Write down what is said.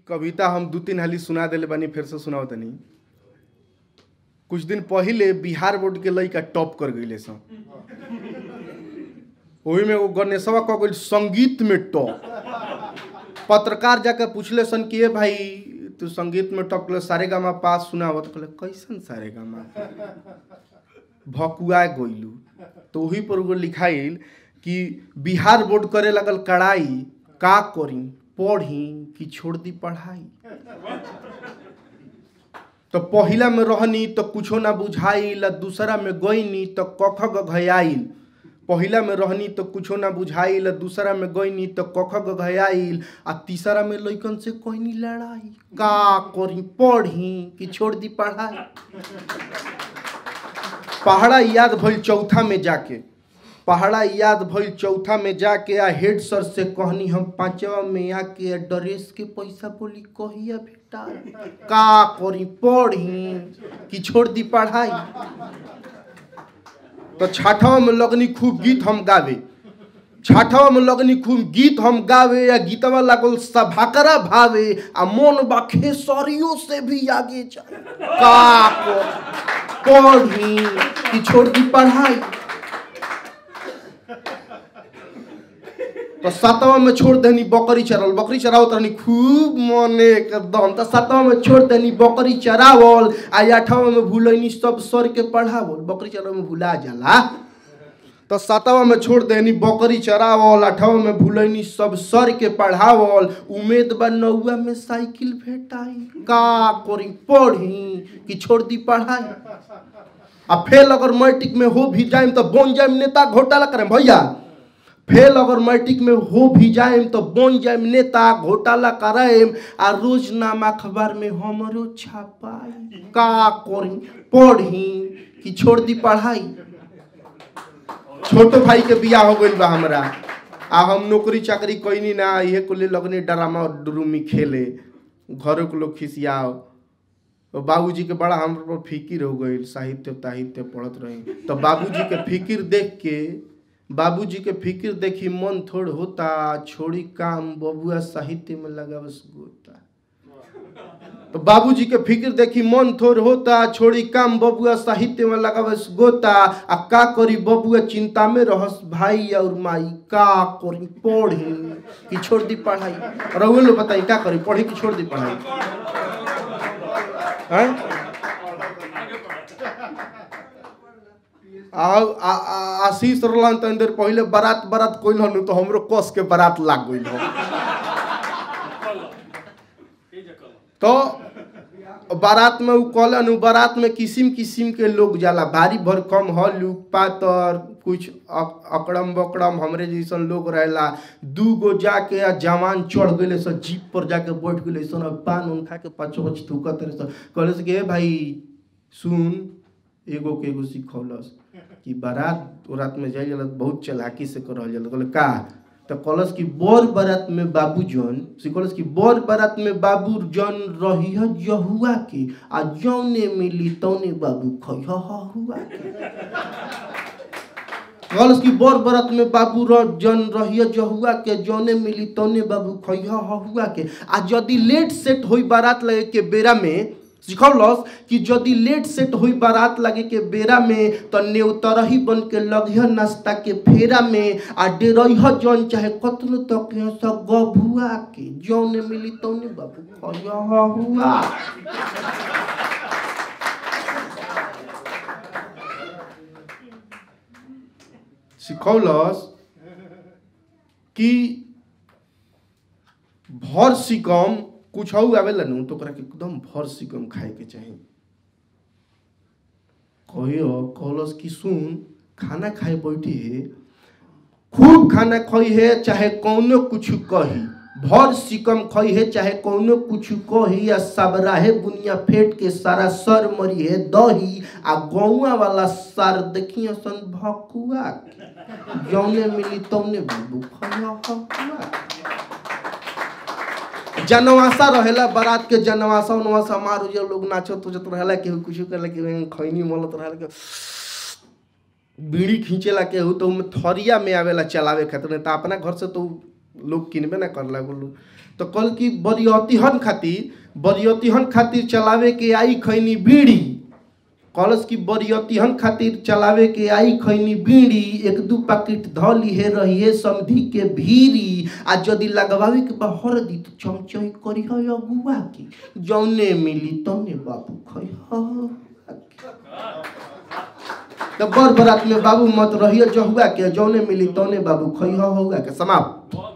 कविता हम दू तीन हाली सुना देले बानी फिर से सुनाओ तनी कुछ दिन पहिले बिहार बोर्ड के लइका टॉप कर गईले सन ओही में वो गणेशवा कह गई संगीत में टॉप पत्रकार जाकर पूछले सन कि ए भाई तू संगीत में टॉप कर सारे गामा पास सुनावत कहले कैसन सारे गामा भकुआ गइलू तो वही पर वो लिखाइल कि बिहार बोर्ड करे लगल कड़ाई का करी पढ़ी कि छोड़ दी पढ़ाई तो पहिला में रहनी तो कुछो ना बुझाइल दूसरा में गईनी तो कख गघयाइल पहिला में रहनी तो कुछो ना बुझाइल दूसरा में गईनी तो कख गघयाइल आ तीसरा में लइकन से कहनी लड़ाई का करी पढ़ी कि छोड़ दी पढ़ाई पहाड़ा याद भइल चौथा में जाके पहाड़ा याद भइल चौथा में जाके आ हेड सर से कहनी हम पांचवा में आके ड्रेस के पैसा बोली कहिया बेटा का करी पढ़ी कि छोड़ दी पढ़ाई तो छठवा में लगनी खूब गीत हम गावे छठवा में लगनी खूब गीत हम गावे या गीतवा लागल सभाकरा भावे आ मन बा खेसरियों से भी आगे जाए का को पढ़ी कि छोड़ दी पढ़ाई तो सातवा में छोड़ देनी बकरी चरावल बकरी चरावत रहनी खूब मने एकदम तो सातवा में छोड़ देनी बकरी चरावल आ आठवा में भूलनी सब सर के पढ़ावल बकरी चरावल में भूला जाला तो सातवा में छोड़ देनी बकरी चरावल आठवा में भूलनी सब सर के पढ़ावल उम्मीद बा नौवा में साइकिल भेटाई का करी पढ़ी कि छोड़ दी पढ़ाई आ फेल अगर मैट्रिक में हो भी जाए तो बन जाए नेता घोटाला करें भैया फेल अगर मैट्रिक में हो भी जाए तो बन जाए नेता घोटाला कराएम आ रोज नाम अखबार में हमरो छापाई का करी पढ़ी कि छोड़ दी पढ़ाई छोटो भाई के बियाह हो गइल बा हमरा आ हम नौकरी चाकरी कैनी ना इहे को ले लगने ड्रामा और डुरुमी खेले घरों के लोग खिसियाओ तो बाबूजी के बड़ा हम पर फिकिर हो गई साहित्य ताहित्य पढ़त रही तो बाबूजी के फिकिर देख के बाबूजी के फिकिर देखी मन थोड़ होता छोड़ी काम बबुआ साहित्य में लगावस गोता तो बाबूजी के फिक्र देखी मन थोड़ होता छोड़ी काम बबुआ साहित्य में लगावस गोता आ का करी बबुआ चिंता में रहस भाई और माई का करी पढ़ी कि छोड़ दी पढ़ाई रहुए लोग बताई का करी पढ़ी कि छोड़ दी पढ़ाई हैं? आ आ- आ- आशीष रहलन तनी देर पहिले बारात बारात कोइल हनु तो हमरो कस के बारात लाग गइल हो तो बारात में उ कहलन उ बारात में किसिम किसिम के लोग जाला भारी भरकम हलुक पातर कुछ अक- अकड़म बकड़म हमरे जैसन लोग रहेला दू गो जाके आ जवान चढ़ गइले सन जीप पर जाके बैठ गइले सन अब पान उन खा के पच पच थूकत रहे सन कहले से कि "ए भाई सुन एगो के एगो सिखौलस कि बारात रात में जाइल जाला त बहुत चलाकी से करल जाला कहले का तो कहलस कि बर बारात में बाबू जन सिखौलस कि बर बारात में बाबू जन रही जहुआ के आ जौने मिली तौने बाबू खइह हुआ के कहलस कि बर बरत में बाबू र जन रहिय जहुआ के जौने मिली तौने बाबू खइह हुआ के आ यदि लेट सेट होई बारात लगे के बेरा में सिखौलस कि यदि लेट सेट होई बारात लगे के बेरा में तो नेवतरही बन के लगिह नाश्ता के फेरा में आ डेरह जन चाहे कतनो तक स गभुआ के जौने मिली तौने बाबू खइह हुआ सिखौलस कि भर सिकम कुछ आवेला नु तो ओकरा के एकदम भर सिकम खाए के चाही कहियो कहलस कि सुन खाना खाए बैठी है खूब खाना खई है चाहे कौनो कुछ कही भर सिकम खई है चाहे कौनो कुछ कही या सबराहे बुनिया फेट के सारा सर मरी है दही आ गौआ वाला सार देखिए सन भकुआ के। जौने मिली तौने बाबू खइया हकुआ जनवासा रहेला बारात के जनवासा उनवासा मार जो लोग नाचत उचत रहेला केहू कुछ करेला केहू खैनी मलत रहेला के बीड़ी खींचेला केहू तो उमे थरिया में आवेला चलावे खातिर नहीं तो अपना घर से तो लोग किनबे ना करला वो लोग तो कल की बरियतिहन खातिर बरियतिहन खातिर चलावे के आई खैनी बीड़ी कलश की बरियतिहन खातिर चलावे के आई खैनी बीड़ी एक दू पैकेट ध लिहे रहिए समधी के भीरी आ यदि लगवावे के बा हरदी तो चमचई करी है अगुआ की जौने मिली तौने बाबू खै तो बर बरात में बाबू मत रहिए जहुआ के जौने मिली तौने बाबू खै हौआ के समाप्त